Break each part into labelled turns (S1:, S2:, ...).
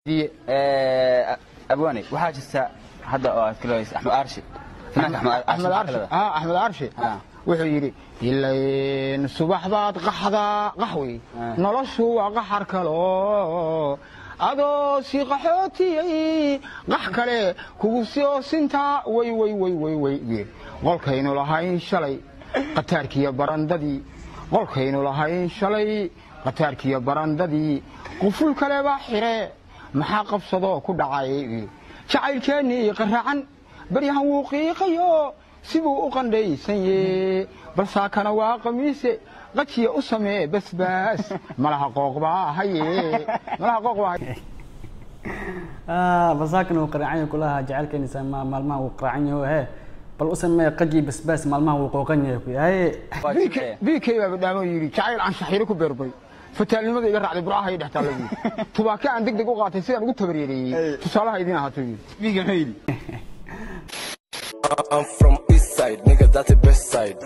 S1: abwaane waxaa jirta hadda oo aad kaleys axmed arshi finaanka
S2: axmed arshi ah axmed arshi
S1: Ah.
S2: wuxuu yidhi ilayn subax baad qaxdaa qaxwi
S1: Ah.
S2: noloshu waa qaxar kalo adoo si qaxootiyey qax kale kugu soo sintaa way way way way way wiil qolkaynu lahayn shalay qataarkiiyo barandadii qolkaynu lahayn shalay qataarkiiyo barandadii quful kale baa xire maxaa qabsadoo ku dhacay wiil jacaylkeennii qarracan baryahan wuu qiiqayo sibuu u qandhaysanye balsaakana waa qamiise qajiya u samee basbaas malaha qooqbaa haye malaha qooqbaa haye
S3: basaakan uu qaraacan yahay kulaha jacaylkeenisa maalmaha uu qaraacan yaho he bal u samee qaji basbaas maalmaha uu qooqan yahay ku yahay
S2: bk baa badhaamo yidhi jacayl aan shaxiiro ku beerbay fataalnimada iga raacday burcaha iyo dhextaalla yidhi tubaake aan deg deg u qaatay sidaan ugu tabareereeyey tusaalaha idin ahaato yidhi
S1: biiga muxuu yidhi
S4: I'm from East Side, nigga, that's the best side.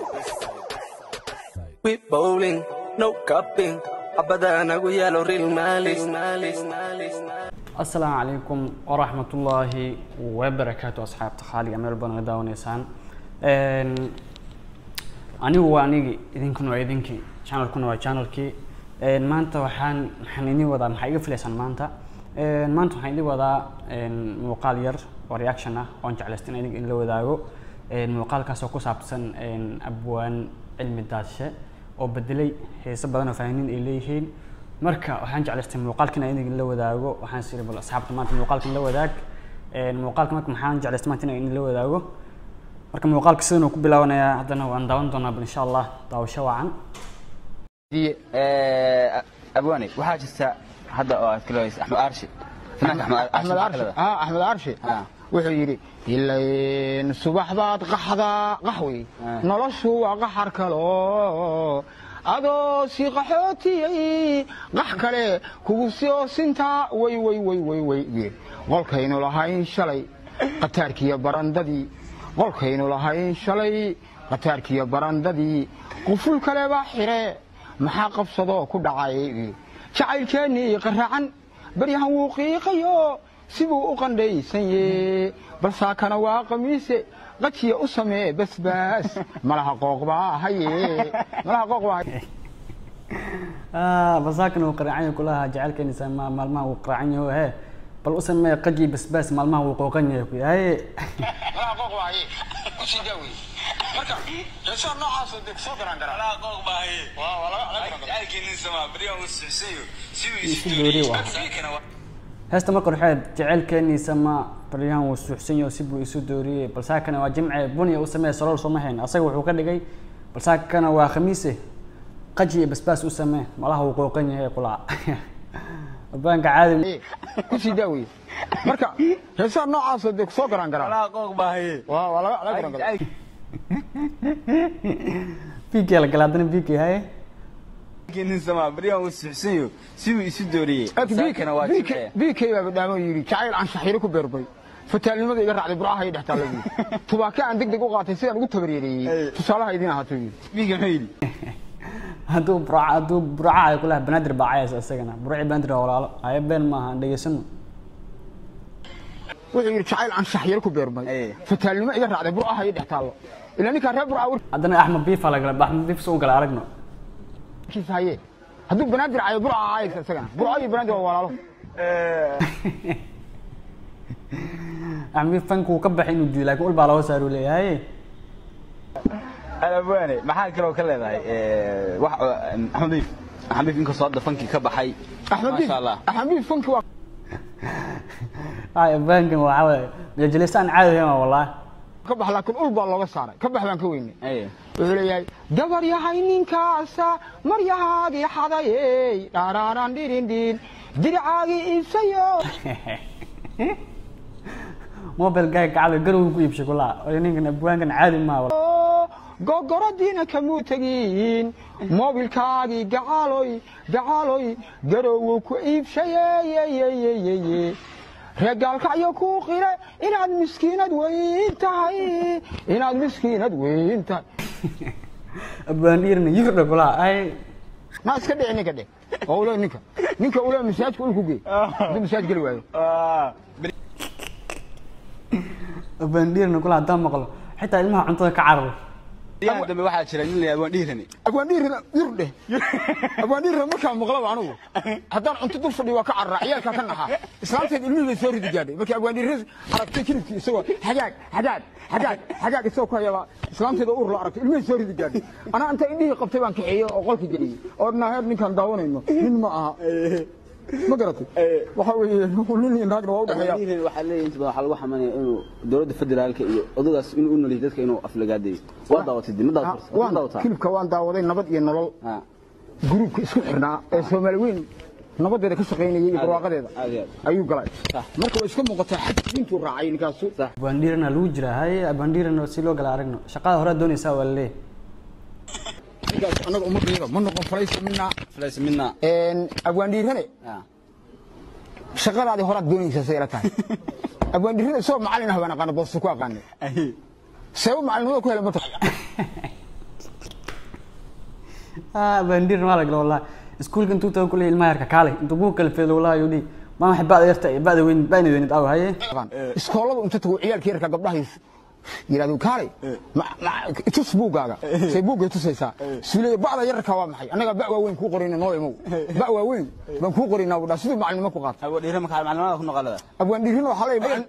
S4: We bowling, no cupping. Abadan agu yalo real malis, malis, malis, malis.
S3: asalaamu calaykum waraxmatullaahi wabarakaatu asxaabta khaaliga meel badan naga daawanaysaan Een, anigu waa anigii idinkuna waa idinkii channelkuna waa channelkii Een, maanta waxaan waxaan idin wadaa maxaa iga filaysaan maanta Een, maanta waxaan idin wadaa een, muuqaal yar oo reaction ah oon jeclaystan idin in la wadaago Een, muuqaalkaas oo ku saabsan een, abwaan cilmi daashe oo bedelay heeso badan oo fanaaniin ay leeyihiin marka waxaan jeclaystay muuqaalkan in idin la wadaago waxaan siri bal asxaabta maanta muuqaalkan la wadaag Een, muuqaalka marka maxaan jeclaystay maanta in idin la wadaago marka muuqaalka sidan uu ku bilaabanayaa haddana waan daawan doonaa bal insha allah daawasho wacan
S1: abwaane waxaa jirta hadda oo aad kaleys axmed arshi finaanka
S2: axmed arshi ah axmed arshi
S1: Ah.
S2: wuxuu yidhi ilayn subax baad qaxdaa qaxwi
S1: Ah.
S2: noloshu waa qaxar kalo adoo si qaxootiyey qax kale kugu soo sintaa way way way way way wiil qolkaynu lahayn shalay qataarkiiyo barandadii qolkaynu lahayn shalay qataarkiiyo barandadii quful kale baa xire maxaa qabsadoo ku dhacay wiil jacaylkeennii qarracan baryahan wuu qiiqayo sibuu u qandhaysanye balsaakana waa qamiise qajiya u samee basbaas malaha qooqbaa haye malaha qooqbaa haye
S3: basaakan uu qaraacan yahay kulaha jacaylkeenisa maalmaha uu qaraacan yaho he bal u samee qaji basbaas maalmaha uu qooqan yahay ku yahay
S2: malaha qooqbaa haye u sii daa wey marka heesaha noocaasoo deg soo garan garaa waa waa laga laga garan garaa
S3: isu dooriye waa heesta marka waxaad jaceylkeeniisa ma baryahan wuu suuxsan yaho si buu isu dooriyey balsaakana waa jimce bunya u samee salool sooma hayn asaga wuxuu ka dhigay balsaakana waa khamiise qaji iyo basbaas u samee malaha uu qooqan yahay qulaa abaanka caadi
S2: ku sii daa wey marka heesaha noocaasoo deg soo garan garaa waa waa laga laga garan garaa
S3: bk la gala haddana bk haye
S1: baryahan uu suxsanyo siduu isu dooriyey saakana waa jimce
S2: bk baa badhaamo yidhi jacayl aan shaxiiro ku beerbay fataalnimada iga raacday burcaha iyo dhextaalla yidhi tubaake aan deg deg u qaatay sidaan ugu tabareereeyey tusaalaha idin ahaato yidhi
S1: biiga muxuu yidhi
S3: hadduu burca hadduu burca ay kulaha banaadir baa cayaysa isagana burci banaadir waa walaalo haye been maaha aan dhegeysano
S2: wuxuu yidhi jacayl aan shaxyaro ku beermay
S1: Ee.
S2: fataalnimo iga raacday burcaha iyo dhextaallo ilaa ninkaa reer burca
S3: haddana axmed biifa la gala axmed biif soo gala aragno
S2: warkiisa haye hadduu banaadir cayo burca caayaysa isagana burca iyo banaadir waa walaalo
S3: axmed biif fanka uu ka baxay inuu diido laakiin ul baa looga saaruu leeyahay
S1: abwaane maxaa kaloo ka leedahay wax axmed biif axmed biif inkastoo hadda fankii ka baxay
S2: axmed biif
S1: maasha allah
S2: axmed biif fanki waa
S3: ay abaankan waxaa waaye majajilistaan caadi ahayn waa wallaahi
S2: ka bax laakiin ul baa looga saaray ka bax baan ka weynay
S1: Aye.
S2: wuxuu leeyahay gabar yahay ninkaasa maryahaagii xadayey dhaaraaran dhirindhin diricaagii iibsayo
S3: mobile gaag gacada garow ku iibshay kulaa oo ninkan abwaankan caadi maaha wallaahi.
S2: gogoradiina kamuu tegiin mobilkaagii gacaloy gacaloy garowow ku iibshayeyeyeyeye reegaalkacyo kuu qire inaad miskiinad weyn tahay inaad miskiinad weyn tahay
S3: abwaan dhiirna yurdha kulaa ay
S2: ma iska dhici ninka dhe oo ule ninka ninka ule masaajka ul ku gey hadduu masaaj geli waayo
S3: bandhiirna kula haddaan maqlo xitaa ilmaha cuntada ka cararo
S1: yahan dambe waxaa jira nin la yidhahdo waan dhiirani
S2: agwaandhiirina yurdhe agwaandhiirina markaa maqlaba anugu haddaan cunto dul fadhiyo waa ka carara ciyaalkaa ka naxaa islaamteed ilmihii bay soo ridi gaadhay markii agwaandhiirina aragtay kilibkii isagoo xagaag xagaag xagaag xagaag isagoo ku hayaba islaamteeda uur la aragtay ilmihii soo ridi gaadhay anaa inta indhihii qabtay baan kaxeeyey oo qolka geliyey oo naaheer ninkaan daawanayno nin ma aha ma garatay waxa weeye nin iyo naagna waa u dhexeeya
S1: dhiirani waxaa leeyahay inta badan waxaa lagu xamanaya inuu dowladda federaalka iyo odagaas inuu u noliyo dadka inuu aflagaadayo waa daawatay dib ma daawatay ma
S2: waan
S1: daawataa
S2: kilibka waan daawaday nabad iyo nolol
S1: Ha,
S2: gruubka isku xirnaa ee soomaali weyn nabadeeda ka shaqaynayay iyo barwaaqadeeda
S1: aad iyo aad
S2: ayuu galay marka way iska muuqataa xaj intuu raacay ninkaasu
S3: bandhiirana lagu jiraa haye bandhiirana si loo gala aragno shaqada hore doonaysaa waa laleeyahay
S2: ninkaas annaga ummadayada ma noqon falaysa minaa
S1: falays midna
S2: abwaandhiirane
S1: ha,
S2: shaqadaadii horaad doonaysaa say ila tahay abwaandhiirane isagoo macalin ah baan aqaana boosta ku aqaanay seebo macalinimada ku helay ma tahay
S3: ah bandhiir maa la gala wallahi iskuulka intuu tago kuley ilmaha yarka kaalay intuu buug kala feedo wallahi yuu dhihi maa waxay ba'da yarta iyo ba'da weyn ba'na weynid aw haye
S2: iskoolada inta tago ciyaalka yarka gabdhahiis yidhahdo kaalay ma- ma- tus buuggaaga say buuggay tusaysaa suulaya ba'da yarka waa maxay annaga ba' waaweyn kuu qorayna noo imow ba' waaweyn baan kuu qoraynaa budhaa siduu macalinimo ku qaata
S1: awo dhiira markaa maclumaada ku noqolada
S2: abwaandhiirina waxaa leeyahay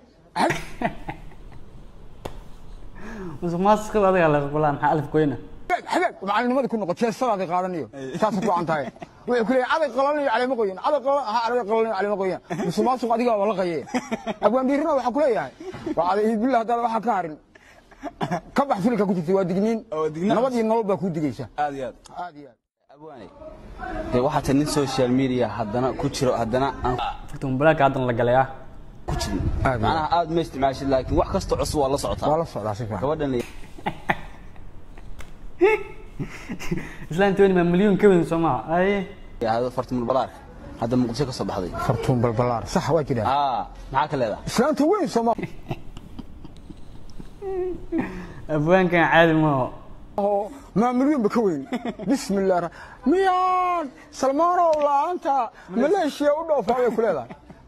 S3: musuq maasuqa adiga la wallahi maxaa alif goyna
S2: xagaag macalinimada ku noqo jeestadaadi qaadanayo saasad wacan tahay wuxuu ku leeyahay caday qalanayo caleemo qoyan caday qalan ha caday qalanayo caleemo qoyan musuqmaasuq adiga waa la qaye abwaandhiirina waxaa ku leeyahay waa caday billah haddaad waxaa ka harin ka bax filka ku jirta waa digniin
S1: Oo digniin.
S2: nabad iyo nolol baa kuu digaysa
S1: aad iyo aad
S2: aad iyo aad
S1: abwaane dee waxaa tahay nin social media haddana ku jiro haddana aan
S3: furta mobilaaka haddan la galay ah
S1: ku jirin
S2: Aad iyo
S1: macnaha aad ma isticmaashid laakiin wax kasta cusub waa la
S2: waa
S1: socotaa
S2: la socdaa si fiican
S1: gabadhan la
S3: islaan tony maa milyuun ka weyn soo maha haye
S1: yidhaahdo fartimul balaarka hadda muqdisho ka soo baxday
S2: fartuun balbalaar sax waa jiraa
S1: aa maxaa ka leedahay
S2: islaanta weyn sooma
S3: abwaankan caadi maaho
S2: oo maamulyoonba ka weyn bismillah ra- miyaan salmaanow la'aanta maleeshiya u dhoofa ayay ku leedahay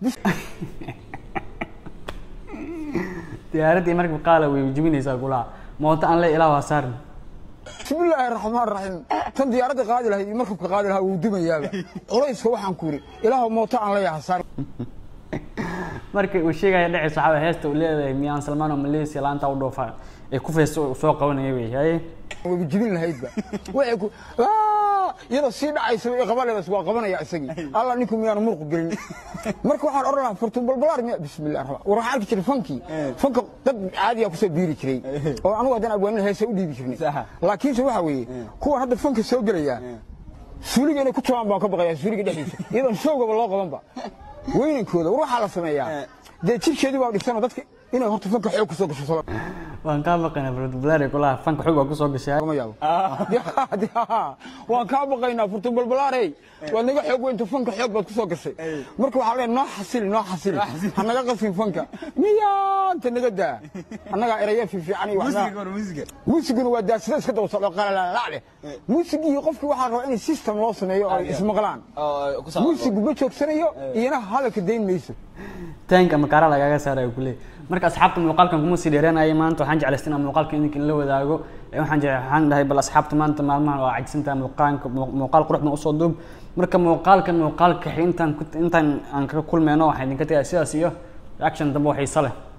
S3: diyaaraddii markab qaala way jibinaysaa kulaha mooto aan le ilaa waa saarin
S2: bismillaahi raxmaan raxiim tan diyaaradda qaadi lahayd iyo markabka qaadi lahaa wuu dumayaaba culayska waxaan ku yidhi ilaahu mooto aan leeyahay saar
S3: markii uu sheegaya dhacaysa waxaa waye heesta uu leedahay miyaan salmaan oo malaysia laanta u dhoofa ee ku feesta uu soo qabanaya wey haye
S2: wayba jibin lahaydba waxay ku Aa, iyadoo sii dhacaysaba i qabaleebas waa qabanaya isagii alla ninku miyaanu murqu gelin marka waxaan odhan lahaa furtun balbalaar miya bismillah raxmaan war waxaan arki jiray fankii fanka dad caadiyaa kusoo biiri jiray oo anugu haddaan abwaanin heesa u dhiibi jirnay
S1: Saha.
S2: laakiinse waxa weeye kuwan hadda fanka soo gelaya suuliga inay ku jabaan baan ka baqayaa suuliga dhexdiisa iyadoon showgaba loo qabanba weynankooda war waxaa la sameeyaa dee jirkeedii baa dhisanoo dadka inay horta fanka xoog kusoo gasho soo
S3: waan kaa baqaynaa furtubalaari kulaha fanka xoog waa kusoo gashay
S2: lagama yaabo De- de- waan kaa baqaynaa furtun balbalaarey waad naga xoog weyntu fanka xoog baad kusoo gashay marka waxaa leeyahay noo xasili noo xasili ha naga qasin fanka miyaanta naga daa annagaa eraya fiifiican iyo waxbaa muusiguna waa daasada iska daba socdo qalalaalacleh muusigii qofkii waxaa rabaa in system loo sameeyo oo ay ismaqlaan
S1: oo ku saabsan
S2: muusigu ma joogsanayo iyana hadalka dayn mayso
S3: taank ama kaara lagaaga saaraya kuleey marka asxaabta muuqaalkan kuma sii dheeraanaya maanta waxaan jeclaystay inaan muuqaalka idinka la wadaago Ee, waxaan jecel waxaan dhahay bal asxaabta maanta maalmahan waa cajsantahay muuqaalka muu- muuqaal qurux badan usoo duub marka muuqaalkan muuqaalka intaan ku- intaan aan ka kulmeyno waxaan idinka tagay sidaas iyo reaction dambe oo xiiso leh